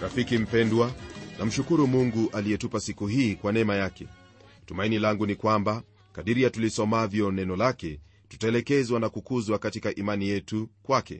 rafiki mpendwa namshukuru mungu aliyetupa siku hii kwa neema yake tumaini langu ni kwamba kadiri ya tulisomavyo neno lake tutaelekezwa na kukuzwa katika imani yetu kwake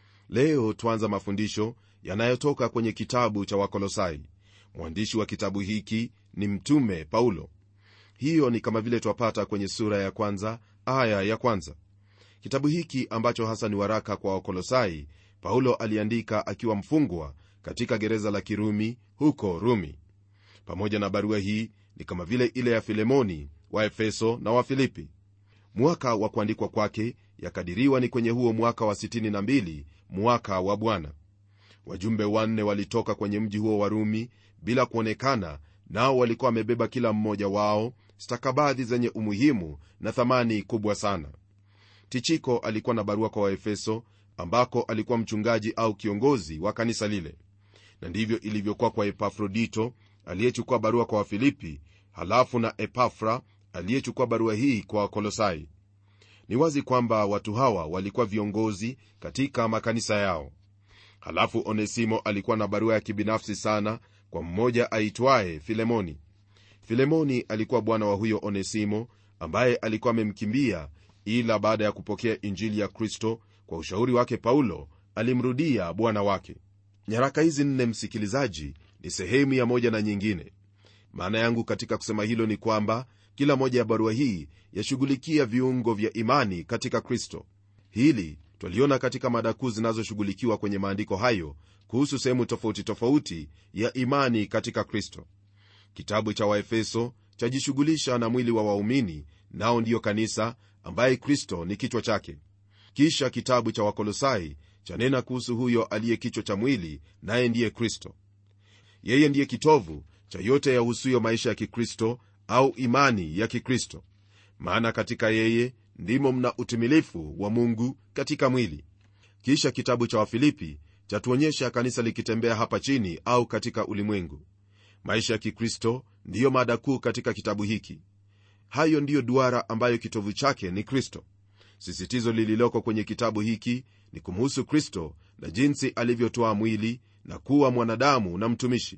leo twanza mafundisho yanayotoka kwenye kitabu cha wakolosai mwandishi wa kitabu hiki ni mtume paulo hiyo ni kama vile twapata kwenye sura ya kwanza aya ya kwanza kitabu hiki ambacho hasa ni waraka kwa wakolosai paulo aliandika akiwa mfungwa katika gereza la kirumi huko rumi pamoja na barua hii ni kama vile ile ya filemoni wa efeso na wa filipi mwaka wa kuandikwa kwake yakadiriwa ni kwenye huo mwaka wa 62 mwaka wa bwana wajumbe wanne walitoka kwenye mji huo wa rumi bila kuonekana nao walikuwa wamebeba kila mmoja wao stakabadhi zenye umuhimu na thamani kubwa sana tichiko alikuwa na barua kwa waefeso ambako alikuwa mchungaji au kiongozi wa kanisa lile na ndivyo ilivyokuwa kwa epafrodito aliyechukua barua kwa wafilipi halafu na epafra aliyechukua barua hii kwa wakolosai ni wazi kwamba watu hawa walikuwa viongozi katika makanisa yao halafu onesimo alikuwa na barua ya kibinafsi sana kwa mmoja aitwaye filemoni filemoni alikuwa bwana wa huyo onesimo ambaye alikuwa amemkimbia ila baada ya kupokea injili ya kristo kwa ushauri wake paulo alimrudia bwana wake nyaraka hizi nne msikilizaji ni sehemu ya moja na nyingine maana yangu katika kusema hilo ni kwamba kila moja ya barua hii yashughulikia viungo vya imani katika kristo hili twaliona katika mada kuu zinazoshughulikiwa kwenye maandiko hayo kuhusu sehemu tofauti tofauti ya imani katika kristo kitabu cha waefeso chajishughulisha na mwili wa waumini nao ndiyo kanisa ambaye kristo ni kichwa chake kisha kitabu cha wakolosai chanena kuhusu huyo aliye kichwa cha mwili naye ndiye kristo yeye ndiye kitovu cha yote yahusuyo maisha ya kikristo au imani ya kikristo maana katika yeye ndimo mna utimilifu wa mungu katika mwili kisha kitabu cha wafilipi chatuonyesha kanisa likitembea hapa chini au katika ulimwengu maisha ya kikristo ndiyo mada kuu katika kitabu hiki hayo ndiyo duara ambayo kitovu chake ni kristo sisitizo lililoko kwenye kitabu hiki ni kumhusu kristo na jinsi alivyotoa mwili na kuwa mwanadamu na mtumishi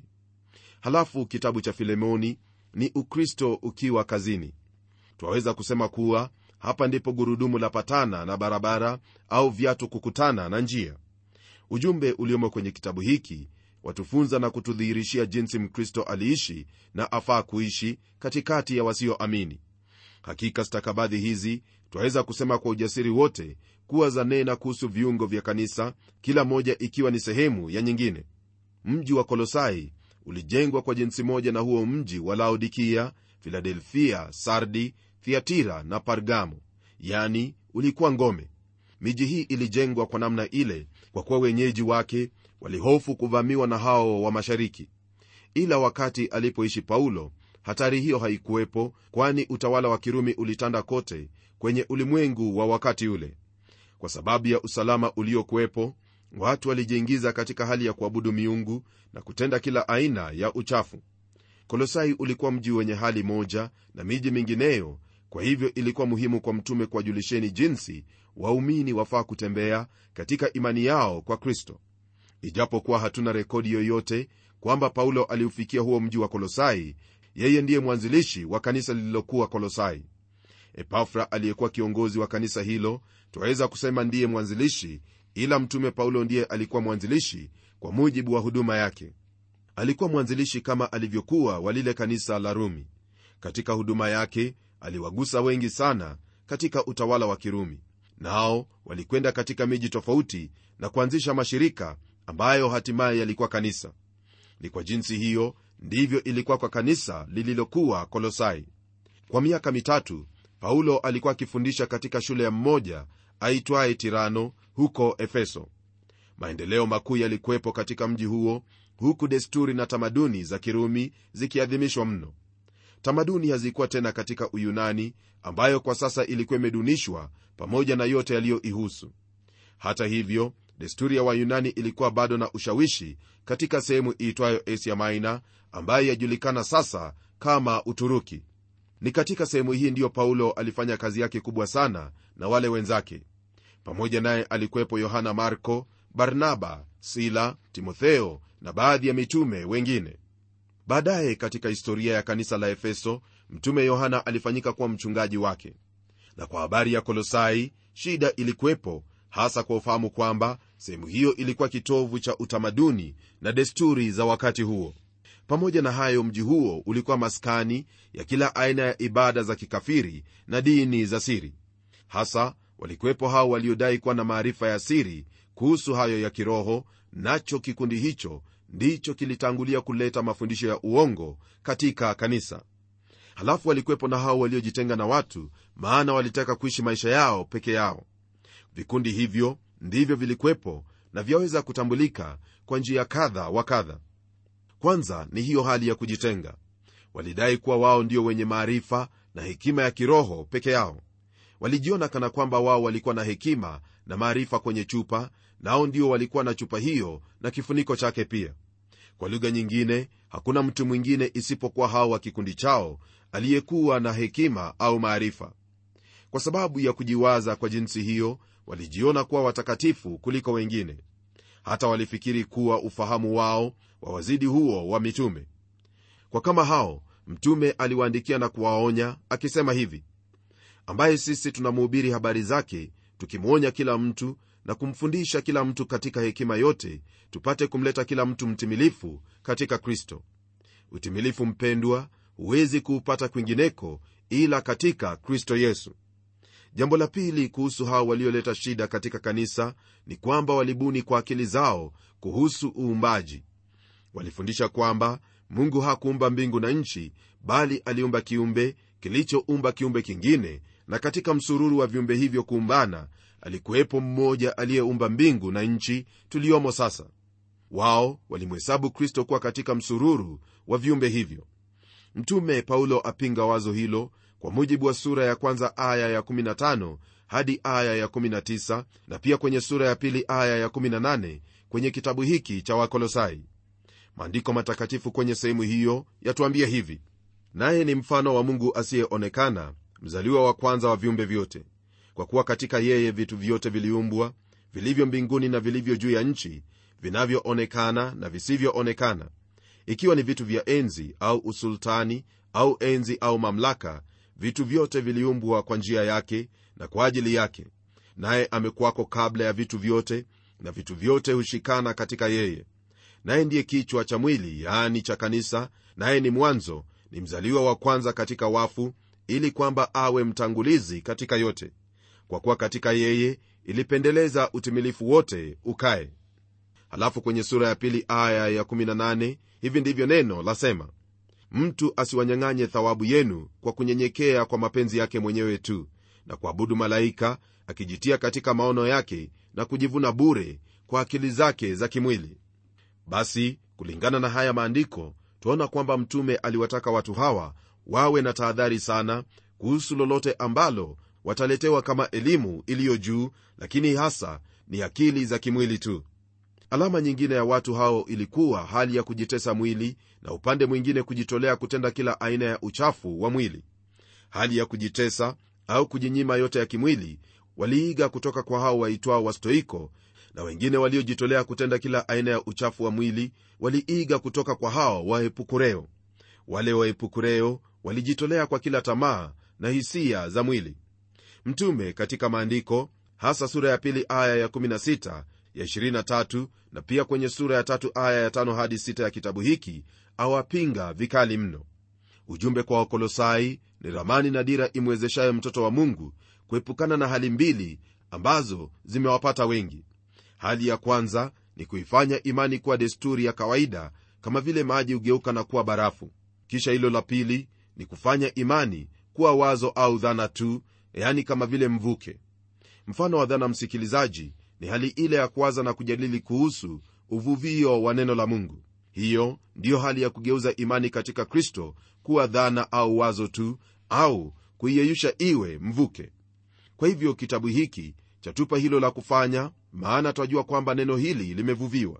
halafu kitabu cha filemoni ni ukristo ukiwa kazini twaweza kusema kuwa hapa ndipo gurudumu la patana na barabara au viatu kukutana na njia ujumbe uliomo kwenye kitabu hiki watufunza na kutudhihirishia jinsi mkristo aliishi na afaa kuishi katikati ya wasioamini hakika stakabadhi hizi twaweza kusema kwa ujasiri wote kuwa zanena kuhusu viungo vya kanisa kila moja ikiwa ni sehemu ya nyingine mji wa kolosai ulijengwa kwa jinsi moja na huo mji wa laodikia filadelfia sardi thiatira na pargamo yani ulikuwa ngome miji hii ilijengwa kwa namna ile kwa kuwa wenyeji wake walihofu kuvamiwa na hao wa mashariki ila wakati alipoishi paulo hatari hiyo haikuwepo kwani utawala wa kirumi ulitanda kote kwenye ulimwengu wa wakati ule kwa sababu ya usalama uliokuwepo watu walijiingiza katika hali ya kuabudu miungu na kutenda kila aina ya uchafu kolosai ulikuwa mji wenye hali moja na miji mingineyo kwa hivyo ilikuwa muhimu kwa mtume kuwajulisheni jinsi waumini wafaa kutembea katika imani yao kwa kristo ijapokuwa hatuna rekodi yoyote kwamba paulo aliufikia huo mji wa kolosai yeye ndiye mwanzilishi wa kanisa lililokuwa kolosai epafra aliyekuwa kiongozi wa kanisa hilo twaweza kusema ndiye mwanzilishi ila mtume paulo ndiye alikuwa mwanzilishi kwa mujibu wa huduma yake alikuwa mwanzilishi kama alivyokuwa wa lile kanisa la rumi katika huduma yake aliwagusa wengi sana katika utawala wa kirumi nao walikwenda katika miji tofauti na kuanzisha mashirika ambayo hatimaye yalikuwa kanisa ni kwa jinsi hiyo ndivyo ilikuwa kwa kanisa lililokuwa kolosai kwa miaka mitatu paulo alikuwa akifundisha katika shule ya mmoja aitwaye tirano huko efeso maendeleo makuu yalikuwepo katika mji huo huku desturi na tamaduni za kirumi zikiadhimishwa mno tamaduni hazikuwa tena katika uyunani ambayo kwa sasa ilikuwa imedunishwa pamoja na yote yaliyoihusu hata hivyo desturi ya wayunani ilikuwa bado na ushawishi katika sehemu iitwayo asia maina ambayo yajulikana sasa kama uturuki ni katika sehemu hii ndiyo paulo alifanya kazi yake kubwa sana na wale wenzake pamoja naye alikuwepo yohana marko barnaba sila timotheo na baadhi ya mitume wengine baadaye katika historia ya kanisa la efeso mtume yohana alifanyika kuwa mchungaji wake na kwa habari ya kolosai shida ilikuwepo hasa kwa ufahamu kwamba sehemu hiyo ilikuwa kitovu cha utamaduni na desturi za wakati huo pamoja na hayo mji huo ulikuwa maskani ya kila aina ya ibada za kikafiri na dini za siri hasa walikuwepo hao waliodai kuwa na maarifa ya siri kuhusu hayo ya kiroho nacho kikundi hicho ndicho kilitangulia kuleta mafundisho ya uongo katika kanisa halafu walikuwepo na hao waliojitenga na watu maana walitaka kuishi maisha yao peke yao vikundi hivyo ndivyo vilikuwepo na vyaweza kutambulika kwa njia kadha wa kadha kwanza ni hiyo hali ya kujitenga walidai kuwa wao ndio wenye maarifa na hekima ya kiroho peke yao walijiona kana kwamba wao walikuwa na hekima na maarifa kwenye chupa nao ndio walikuwa na chupa hiyo na kifuniko chake pia kwa lugha nyingine hakuna mtu mwingine isipokuwa hao wa kikundi chao aliyekuwa na hekima au maarifa kwa sababu ya kujiwaza kwa jinsi hiyo walijiona kuwa watakatifu kuliko wengine hata walifikiri kuwa ufahamu wao wawazidi huo wa mitume kwa kama hao mtume aliwaandikia na kuwaonya akisema hivi ambaye sisi tunamhubiri habari zake tukimwonya kila mtu na kumfundisha kila mtu katika hekima yote tupate kumleta kila mtu mtimilifu katika kristo utimilifu mpendwa huwezi kuupata kwingineko ila katika kristo yesu jambo la pili kuhusu hao walioleta shida katika kanisa ni kwamba walibuni kwa akili zao kuhusu uumbaji walifundisha kwamba mungu hakuumba mbingu na nchi bali aliumba kiumbe kilichoumba kiumbe kingine na katika msururu wa viumbe hivyo kuumbana alikuwepo mmoja aliyeumba mbingu na nchi tuliyomo sasa wao walimhesabu kristo kuwa katika msururu wa viumbe hivyo mtume paulo apinga wazo hilo kwa mujibu wa sura ya kwanza aya ya 15 hadi aya ya 19 na pia kwenye sura ya pili aya ya 18 kwenye kitabu hiki cha wakolosai maandiko matakatifu kwenye sehemu hiyo yatuambia hivi naye ni mfano wa mungu asiyeonekana mzaliwa wa kwanza wa viumbe vyote kwa kuwa katika yeye vitu vyote viliumbwa vilivyo mbinguni na vilivyo juu ya nchi vinavyoonekana na visivyoonekana ikiwa ni vitu vya enzi au usultani au enzi au mamlaka vitu vyote viliumbwa kwa njia yake na kwa ajili yake naye amekuwako kabla ya vitu vyote na vitu vyote hushikana katika yeye naye ndiye kichwa cha mwili yaani cha kanisa naye ni mwanzo ni mzaliwa wa kwanza katika wafu ili kwamba awe mtangulizi katika yote kwa kuwa katika yeye ilipendeleza utimilifu wote ukae halafu kwenye sura ya pili aya ya 18 hivi ndivyo neno lasema mtu asiwanyang'anye thawabu yenu kwa kunyenyekea kwa mapenzi yake mwenyewe tu na kuabudu malaika akijitia katika maono yake na kujivuna bure kwa akili zake za kimwili basi kulingana na haya maandiko twaona kwamba mtume aliwataka watu hawa wawe na tahadhari sana kuhusu lolote ambalo wataletewa kama elimu iliyo juu lakini hasa ni akili za kimwili tu alama nyingine ya watu hao ilikuwa hali ya kujitesa mwili na upande mwingine kujitolea kutenda kila aina ya uchafu wa mwili hali ya kujitesa au kujinyima yote ya kimwili waliiga kutoka kwa hao waitwao wastoiko na wengine waliojitolea kutenda kila aina ya uchafu wa mwili waliiga kutoka kwa hao waepukureo wale waepukureo walijitolea kwa kila tamaa na hisia za mwili mtume katika maandiko hasa sura ya pili aya ya 16 ya 23 na pia kwenye sura ya tatu aya ya 5 hadi 6 ya kitabu hiki awapinga vikali mno ujumbe kwa wakolosai ni ramani na dira imwezeshayo mtoto wa mungu kuepukana na hali mbili ambazo zimewapata wengi hali ya kwanza ni kuifanya imani kuwa desturi ya kawaida kama vile maji hugeuka na kuwa barafu kisha hilo la pili ni kufanya imani kuwa wazo au dhana tu yani kama vile mvuke mfano wa dhana msikilizaji ni hali ile ya kuwaza na kujadili kuhusu uvuvio wa neno la mungu hiyo ndiyo hali ya kugeuza imani katika kristo kuwa dhana au wazo tu au kuiyeyusha iwe mvuke kwa hivyo kitabu hiki chatupa hilo la kufanya maana twajua kwamba neno hili limevuviwa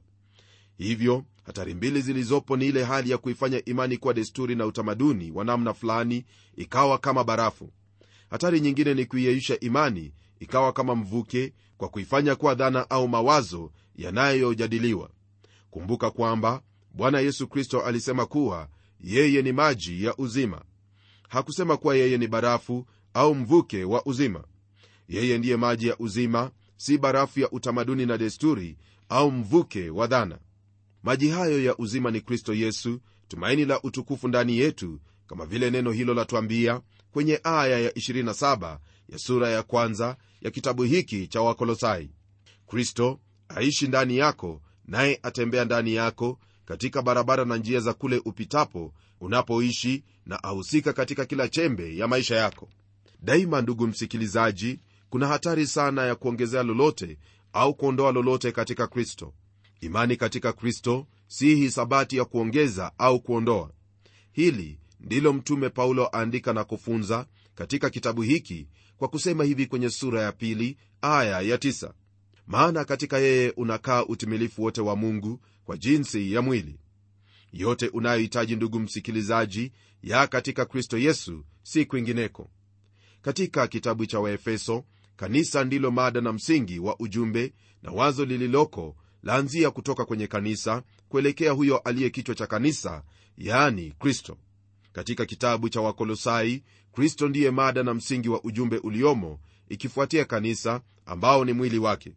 hivyo hatari mbili zilizopo ni ile hali ya kuifanya imani kuwa desturi na utamaduni wa namna fulani ikawa kama barafu hatari nyingine ni kuiyeyusha imani ikawa kama mvuke kwa kuifanya kuwa dhana au mawazo yanayojadiliwa kumbuka kwamba bwana yesu kristo alisema kuwa yeye ni maji ya uzima hakusema kuwa yeye ni barafu au mvuke wa uzima yeye ndiye maji ya uzima si barafu ya utamaduni na desturi au mvuke wa dhana maji hayo ya uzima ni kristo yesu tumaini la utukufu ndani yetu kama vile neno hilo latwambia kwenye aya ya 27 ya sura ya kwanza ya kitabu hiki cha wakolosai kristo aishi ndani yako naye atembea ndani yako katika barabara na njia za kule upitapo unapoishi na ahusika katika kila chembe ya maisha yako daima ndugu msikilizaji kuna hatari sana ya kuongezea lolote au kuondoa lolote katika kristo imani katika kristo si hisabati ya kuongeza au kuondoa hili ndilo mtume paulo aandika na kufunza katika kitabu hiki kwa kusema hivi kwenye sura ya pili aya ya tisa. maana katika yeye unakaa utimilifu wote wa mungu kwa jinsi ya mwili yote unayohitaji ndugu msikilizaji ya katika kristo yesu si kwingineko katika kitabu cha waefeso kanisa ndilo mada na msingi wa ujumbe na wazo lililoko laanzia kutoka kwenye kanisa kuelekea huyo aliye kichwa cha kanisa yaani kristo katika kitabu cha wakolosai kristo ndiye mada na msingi wa ujumbe uliomo ikifuatia kanisa ambao ni mwili wake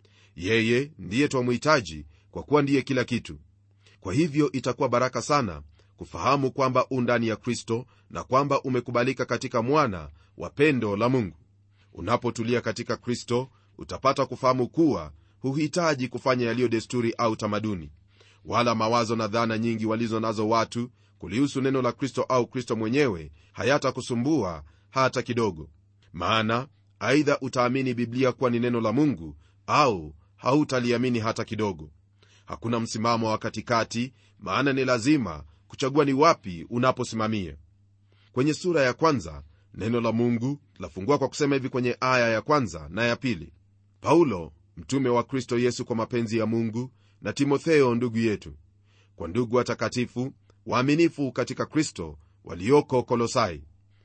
yeye ndiye twamhitaji kwa kuwa ndiye kila kitu kwa hivyo itakuwa baraka sana kufahamu kwamba u ndani ya kristo na kwamba umekubalika katika mwana wa pendo la mungu unapotulia katika kristo utapata kufahamu kuwa huhitaji kufanya yaliyo desturi au tamaduni wala mawazo na dhana nyingi walizo nazo watu kulihusu neno la kristo au kristo mwenyewe hayatakusumbua hata kidogo maana aidha utaamini biblia kuwa ni neno la mungu au hautaliamini hata kidogo hakuna msimamo wa katikati maana ni lazima kuchagua ni wapi unaposimamia kwenye sura ya kwanza neno la mungu lafungua kwa kusema hivi kwenye aya ya kwanza na ya pili paulo mtume wa kristo yesu kwa mapenzi ya mungu na timotheo ndugu yetu kwa ndugu watakatifu waaminifu katika kristo walioko kolosai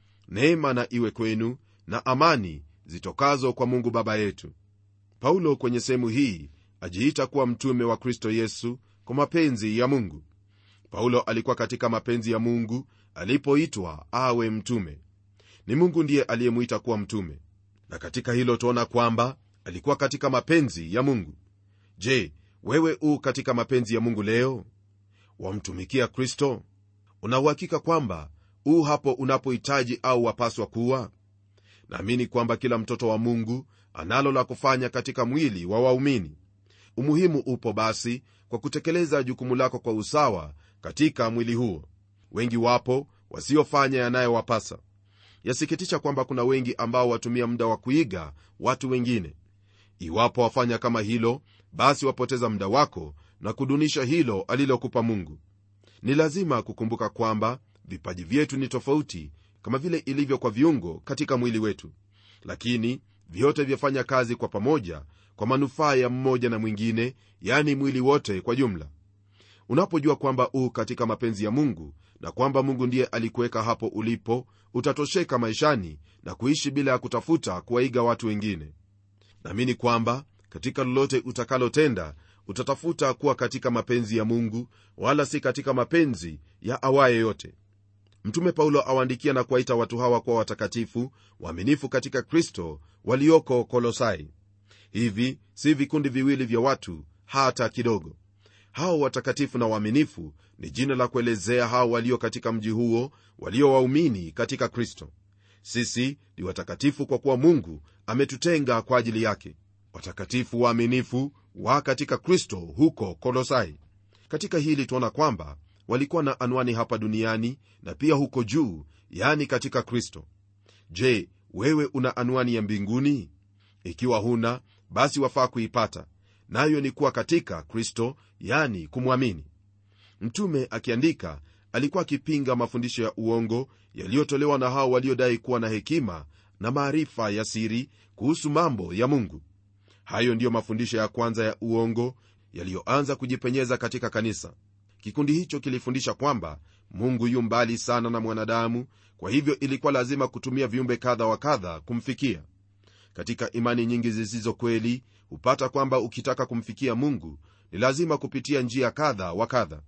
neema na iwe kwenu na amani zitokazo kwa mungu baba yetu paulo kwenye sehemu hii ajiita kuwa mtume wa kristo yesu kwa mapenzi ya mungu paulo alikuwa katika mapenzi ya mungu alipoitwa awe mtume ni mungu ndiye aliyemwita kuwa mtume na katika hilo tuona kwamba alikuwa katika mapenzi ya mungu je wewe u katika mapenzi ya mungu leo wamtumikia kristo unauhakika kwamba u hapo unapohitaji au wapaswa kuwa naamini kwamba kila mtoto wa mungu analo la kufanya katika mwili wa waumini umuhimu upo basi kwa kutekeleza jukumu lako kwa usawa katika mwili huo wengi wapo wasiofanya yanayowapasa yasikitisha kwamba kuna wengi ambao watumia muda wa kuiga watu wengine iwapo wafanya kama hilo basi wapoteza muda wako na kudunisha hilo alilokupa mungu ni lazima kukumbuka kwamba vipaji vyetu ni tofauti kama vile ilivyo kwa viungo katika mwili wetu lakini vyote vyafanya kazi kwa pamoja kwa manufaa ya mmoja na mwingine yani mwili wote kwa jumla unapojua kwamba u katika mapenzi ya mungu na kwamba mungu ndiye alikuweka hapo ulipo utatosheka maishani na kuishi bila ya kutafuta kuwaiga watu wengine naamini kwamba katika lolote utakalotenda utatafuta kuwa katika mapenzi ya mungu wala si katika mapenzi ya awaye yote mtume paulo awaandikia na kuwaita watu hawa kuwa watakatifu waaminifu katika kristo walioko kolosai hivi si vikundi viwili vya watu hata kidogo hao watakatifu na waaminifu ni jina la kuelezea hao walio katika mji huo walio waumini katika kristo sisi ni watakatifu kwa kuwa mungu ametutenga kwa ajili yake watakatifu waaminifu wa katika kristo huko kolosai katika hili tuona kwamba walikuwa na anwani hapa duniani na pia huko juu yani katika kristo je wewe una anwani ya mbinguni ikiwa huna basi wafaa kuipata nayo ni kuwa katika kristo yani kumwamini mtume akiandika alikuwa akipinga mafundisho ya uongo yaliyotolewa na hao waliodai kuwa na hekima na maarifa ya siri kuhusu mambo ya mungu hayo ndiyo mafundisho ya kwanza ya uongo yaliyoanza kujipenyeza katika kanisa kikundi hicho kilifundisha kwamba mungu yu mbali sana na mwanadamu kwa hivyo ilikuwa lazima kutumia viumbe kadha wa kadha kumfikia katika imani nyingi zisizo kweli hupata kwamba ukitaka kumfikia mungu ni lazima kupitia njia kadha wa kadha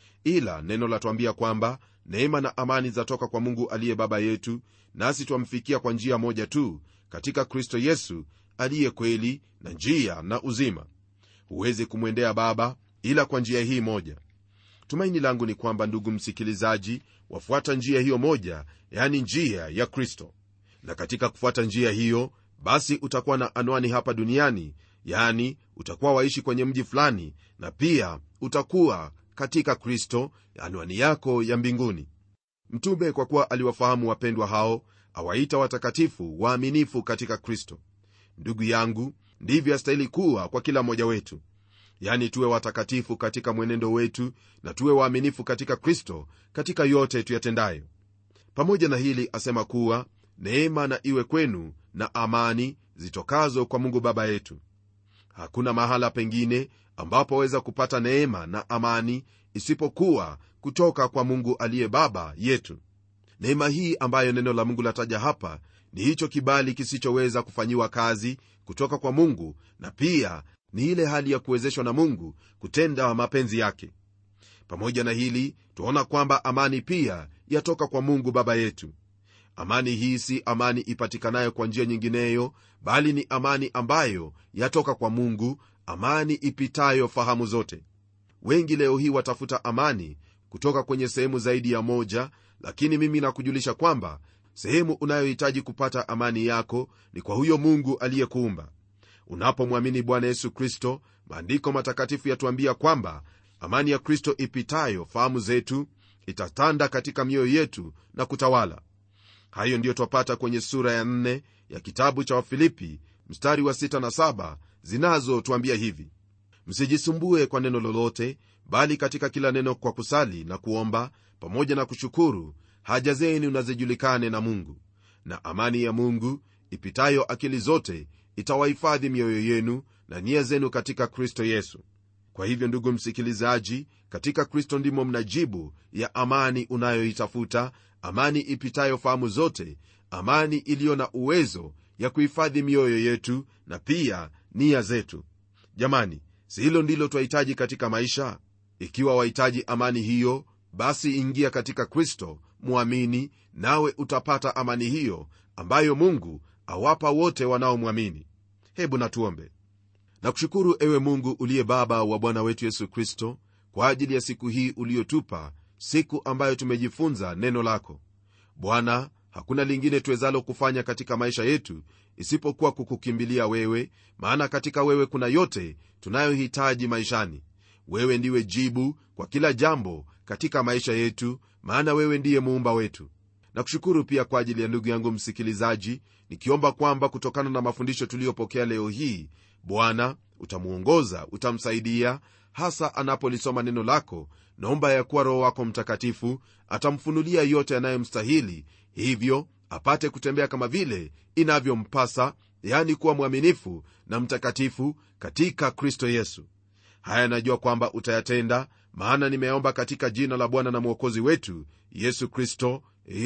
ila neno latuambia kwamba neema na amani zatoka kwa mungu aliye baba yetu nasi twamfikia kwa njia moja tu katika kristo yesu aliye kweli na njia na uzima huwezi kumwendea baba ila kwa njia hii moja tumaini langu ni kwamba ndugu msikilizaji wafuata njia hiyo moja yani njia ya kristo na katika kufuata njia hiyo basi utakuwa na anwani hapa duniani yani utakuwa waishi kwenye mji fulani na pia utakuwa katika kristo anwani yako ya mbinguni mtume kwa kuwa aliwafahamu wapendwa hao awaita watakatifu waaminifu katika kristo ndugu yangu ndivyo astahili kuwa kwa kila mmoja wetu yani tuwe watakatifu katika mwenendo wetu na tuwe waaminifu katika kristo katika yote tuyatendayo pamoja na hili asema kuwa neema na iwe kwenu na amani zitokazo kwa mungu baba yetu hakuna mahala pengine ambapo waweza kupata neema na amani isipokuwa kutoka kwa mungu aliye baba yetu neema hii ambayo neno la mungu lataja hapa ni hicho kibali kisichoweza kufanyiwa kazi kutoka kwa mungu na pia ni ile hali ya kuwezeshwa na mungu kutenda mapenzi yake pamoja na hili twaona kwamba amani pia yatoka kwa mungu baba yetu amani hii si amani ipatikanayo kwa njia nyingineyo bali ni amani ambayo yatoka kwa mungu amani ipitayo fahamu zote wengi leo hii watafuta amani kutoka kwenye sehemu zaidi ya moja lakini mimi nakujulisha kwamba sehemu unayohitaji kupata amani yako ni kwa huyo mungu aliyekuumba unapomwamini bwana yesu kristo maandiko matakatifu yatuambia kwamba amani ya kristo ipitayo fahamu zetu itatanda katika mioyo yetu na kutawala hayo ndiyo twapata kwenye sura ya 4 ya kitabu cha wafilipi mstari wa 6 na 7 zinazotwambia hivi msijisumbue kwa neno lolote bali katika kila neno kwa kusali na kuomba pamoja na kushukuru haja zenu na zijulikane na mungu na amani ya mungu ipitayo akili zote itawahifadhi mioyo yenu na nia zenu katika kristo yesu kwa hivyo ndugu msikilizaji katika kristo ndimo mnajibu ya amani unayoitafuta amani ipitayo fahamu zote amani iliyo na uwezo ya kuhifadhi mioyo yetu na pia nia zetu jamani si hilo ndilo twahitaji katika maisha ikiwa wahitaji amani hiyo basi ingia katika kristo mwamini nawe utapata amani hiyo ambayo mungu awapa wote wanaomwamini hebu natuombe nakushukuru ewe mungu uliye baba wa bwana wetu yesu kristo kwa ajili ya siku hii uliyotupa siku ambayo tumejifunza neno lako bwana hakuna lingine tuwezalo kufanya katika maisha yetu isipokuwa kukukimbilia wewe maana katika wewe kuna yote tunayohitaji maishani wewe ndiwe jibu kwa kila jambo katika maisha yetu maana wewe ndiye muumba wetu na kushukuru pia kwa ajili ya ndugu yangu msikilizaji nikiomba kwamba kutokana na mafundisho tuliyopokea leo hii bwana utamwongoza utamsaidia hasa anapolisoma neno lako naomba ya kuwa roho wako mtakatifu atamfunulia yote yanayomstahili hivyo apate kutembea kama vile inavyompasa yani kuwa mwaminifu na mtakatifu katika kristo yesu haya najua kwamba utayatenda maana nimeomba katika jina la bwana na mwokozi wetu yesu kristo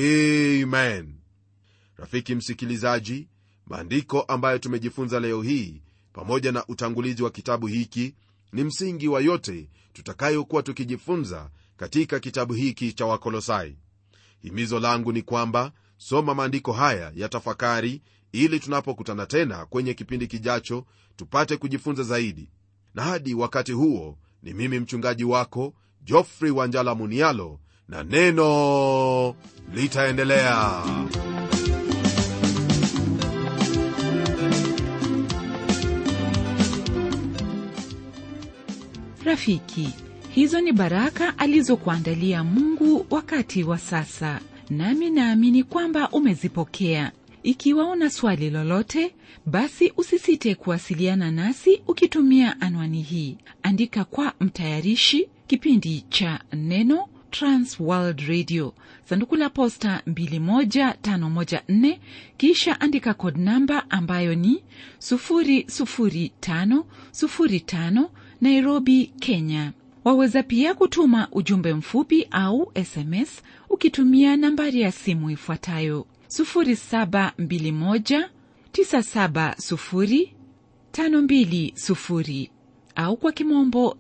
amen rafiki msikilizaji maandiko ambayo tumejifunza leo hii pamoja na utangulizi wa kitabu hiki ni msingi wa yote tutakayokuwa tukijifunza katika kitabu hiki cha wakolosai himizo langu ni kwamba soma maandiko haya ya tafakari ili tunapokutana tena kwenye kipindi kijacho tupate kujifunza zaidi na hadi wakati huo ni mimi mchungaji wako jofrey wanjala munialo na neno litaendelea rafiki hizo ni baraka alizokuandalia mungu wakati wa sasa nami naamini kwamba umezipokea ikiwa una swali lolote basi usisite kuwasiliana nasi ukitumia anwani hii andika kwa mtayarishi kipindi cha neno transworld radio sanduku la posta 21514 kisha andika kod namba ambayo ni 00505 nairobi kenya waweza pia kutuma ujumbe mfupi au sms ukitumia nambari ya simu ifuatayo 0721970520 au kwa kimombo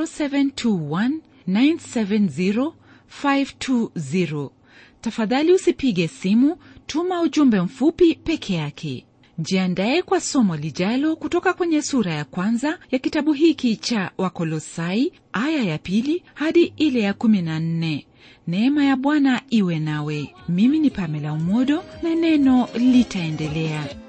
0721970520 tafadhali usipige simu tuma ujumbe mfupi peke yake jiandaye kwa somo lijalo kutoka kwenye sura ya kwanza ya kitabu hiki cha wakolosai aya ya pili hadi ile ya kumi na nne neema ya bwana iwe nawe mimi ni pamela umodo na neno litaendelea